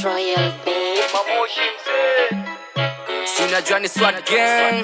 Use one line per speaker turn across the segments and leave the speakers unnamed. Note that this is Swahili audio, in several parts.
Royal Babe.
sinajua ni swat gang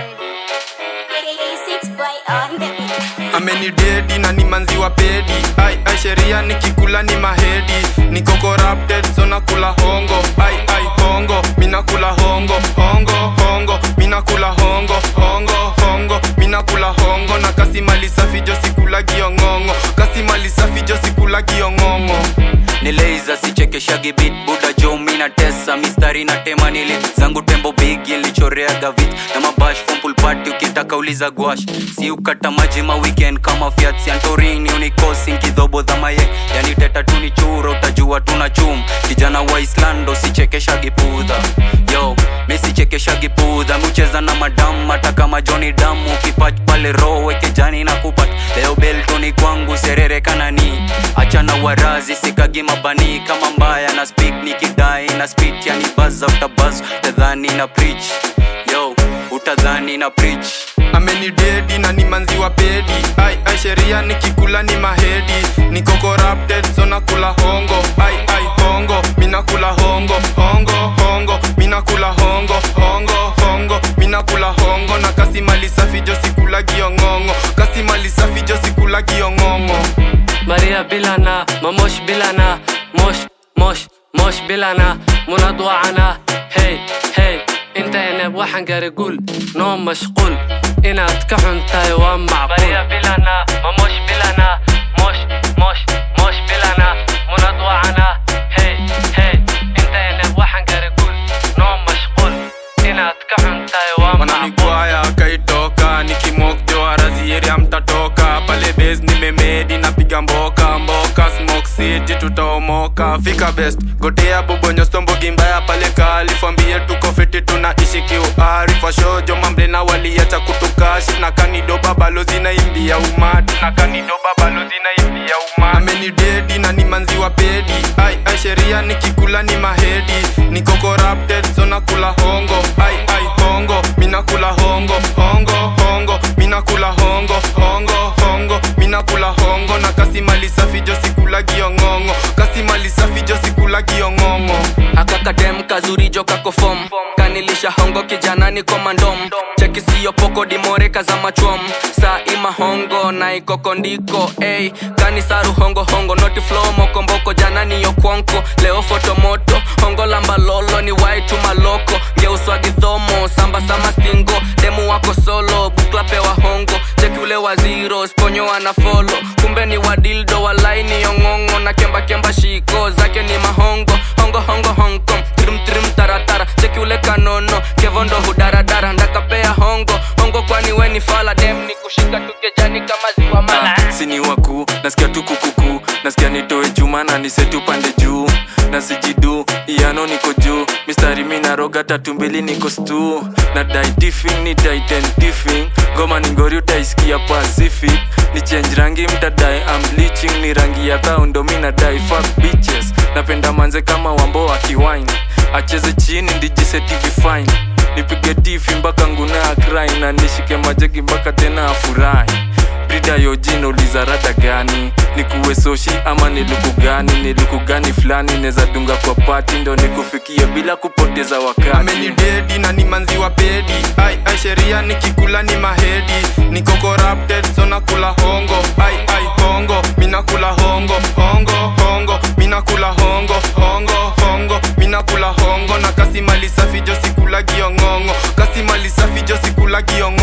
amenidedi na ni manzi wa pedi ai ai sheria nikikula ni mahedi niko corrupted so nakula hongo ai ai hongo minakula hongo hongo hongo minakula hongo hongo hongo minakula hongo na kasi mali safi jo sikula giongongo kasi mali safi jo sikula giongongo
ni leiza sichekeshagi bit buda jo mina tesa mistari na tema nili zangu tembo bigi nilichoreaga vit na mabash fumpulpati ukitaka uliza gwash si ukata maji ma weekend kama fiat santorini unikosi nkidhobo dhamayek yani teta tu ni churo utajua tuna chum kijana wa islando sichekeshagi pudha yo mi sichekeshagi pudha miucheza na madam hata kama joni damu ukipach pale ro wekejani na kupat leo beltoni kwangu serere kanani achana warazi sikagi mabani kama mbaya na speak nikidai na spit yani baza utabaz utadhani na preach yo utadhani na preach
amenidedi na ni manzi wa pedi ai ai sheria nikikula ni mahedi niko corrupted so nakula hongo ai ai hongo minakula hongo hongo hongo minakula hongo hongo hongo minakula hongo na kasi mali safi jo sikula giongongo kasi mali safi jo sikula giongongo
ماريا بلانا ما مش بلانا مش مش مش بلانا منضوعنا هي هي انت انا بوحن قول نوم مشغول انا اتكحن تايوان معقول ماريا بلانا ما مش بلانا مش مش مش بلانا منضوعنا هي هي انت انا بوحن قول نوم مشغول انا اتكحن تايوان معقول
wananigwaya akaitoka nikimokjo arazieria mtatoka pale bes nimemedi napiga mboka mboka smoke city tutaomoka fika best gotea bobonyo stombogi mbaya pale kalifambie tuko fiti tunaishi kiuarifa shojo mambrena waliacha kutukashi na kanido babalo zinaimbia umati na kanido babalo zinaimbia umati amenidedi na ni manzi wa pedi ai ai sheria nikikula ni mahedi niko corrupted so nakula hongo ai ai hongo minakula hongo hongo hongo minakula hongo hongo hongo minakula hongo na kasi mali safi jo sikula giongongo kasi mali safi jo sikula giongongo
akakadem kazuri jo kakofom kanilisha hongo kijana ni komandom cheki siyo poko dimoreka za machwom saa ima hongo na ikokondiko ey kanisaru hongo hongo noti flow mokomboko jana niyo kwonko leo fotomoto hongo lamba lolo ni waitu maloko ngeuswa gidhomo samba sama stingo demu wako solo buklapewa hongo cheki ule wa zero sponyo ana folo kumbe ni wadildo walaini yong'ong'o na kemba kemba shiko zake ni mahongo hongo hongo hong kong trim trim taratara cheki ule kanono kevondo hudaradara ndakapea hongo hongo kwani weni fala dem ni kushika tukejani kama ziwa mala
Ah, sini waku nasikia tu kukuku nasikia nitoe juma na niseti upande juu na sijidu iano niko juu mistari minaroga tatu mbili niko stu na dai diffing ni titan diffing ngoma ni ngori utaisikia pacific ni change rangi mtadai am bleaching ni rangi ya thaundo mi nadai fuck bitches napenda manze kama wambo wa kiwine acheze chini ndijiseti vifine nipige tifi mpaka nguna akrai na nishike majegi mpaka tena afurahi brida yojina uliza rada gani nikuwe soshi ama ni luku gani ni luku gani fulani neza dunga kwa pati ndo nikufikie bila kupoteza wakati
amenidedi na ni manzi wa pedi ai ai sheria nikikula ni mahedi niko corrupted so nakula hongo ai ai hongo minakula hongo hongo hongo minakula hongo hongo hongo minakula hongo na kasi mali safi jo sikula giongongo kasi mali safi jo sikula giongongo